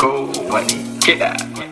kowane kiɗa.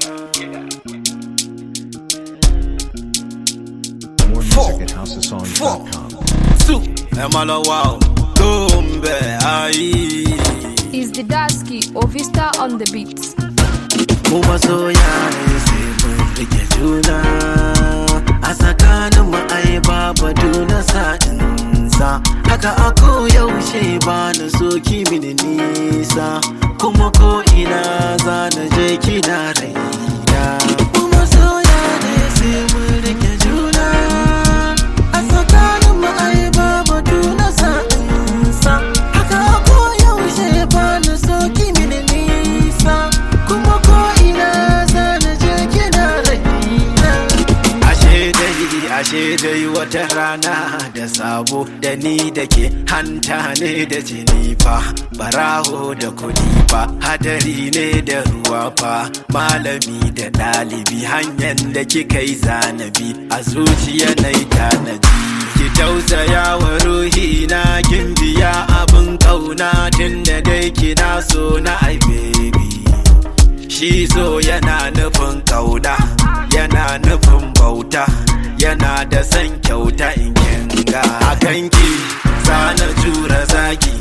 More music at houseofsongs.com. Su, Emalawa, Gombe, ayi. is the Dasky Ovista on the beats. Mu masoya ne sai mun rike juna. A tsakanin mu ai babu duna sa'insa. Haka a yaushe ba na so ki mini nisa. Kuma ko ina za na je kina raina. Mu masoya ne sai mun rike juna. A tsakanin mu ai babu duna sa'insa. Haka a yaushe ba na so ki mini nisa. Kuma ko ina za na je kina raina. Ashe dai, ashe dai wata rana da sabo da ni da ke hanta ne da jini fa, baraho da kudi fa, hadari ne da ruwa fa, malami da ɗalibi hanyar da kika yi zanabi a zuciya na yi tanaji. Ki tausaya wa ruhi na kin biya abin ƙauna tun da dai kina so na ai baby. Shi so yana nufin kauna, yana nufin bauta, yana da son kyauta in kinga. A kanki zana jura zaki,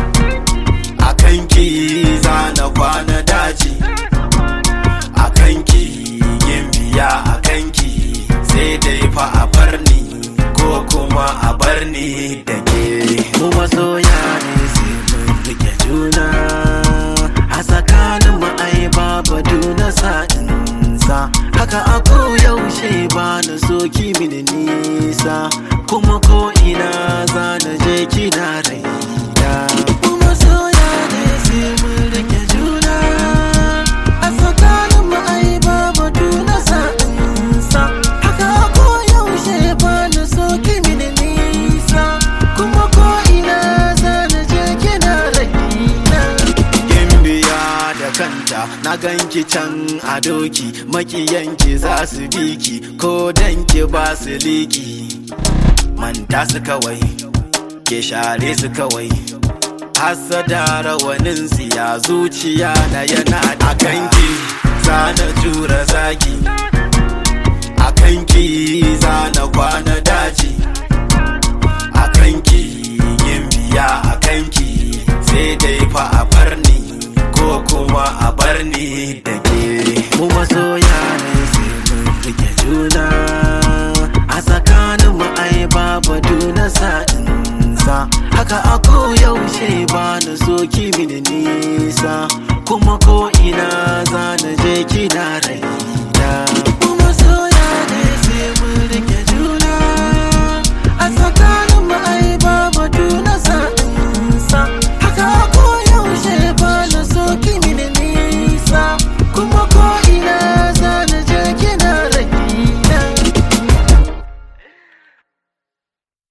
a kanki zana kwana daji, a kanki yin biya a kanki sai dai fa a bar ni ko kuma a bar ni da ke. Mu masoya ne sai mun rike juna. a tsakanin mu ai babu duna sa'insa haka a yaushe ba na so ki mini nisa kuma ko ina za na je kina raina kuma soya ne sai mun rike juna a tsakanin mu ai babu duna sa'insa haka a yaushe ba na so ki mini nisa kuma ko ina za na je kina raina Gimbiya da kanta na ganki can a doki makiyanki za su biki ko danki ba su liki manta su kawai ke share su kawai hasada rawanin siya zuciya na yana a kanki zana jura zagi a kanki zana kwana daji a kanki yin biya a kanki sai dai fa a bar ni ko kuma a bar ni da ke mu masoya ne sai mun rike juna a tsakanin mu ai babu duna sa'insa haka a yaushe ba na so ki mini nisa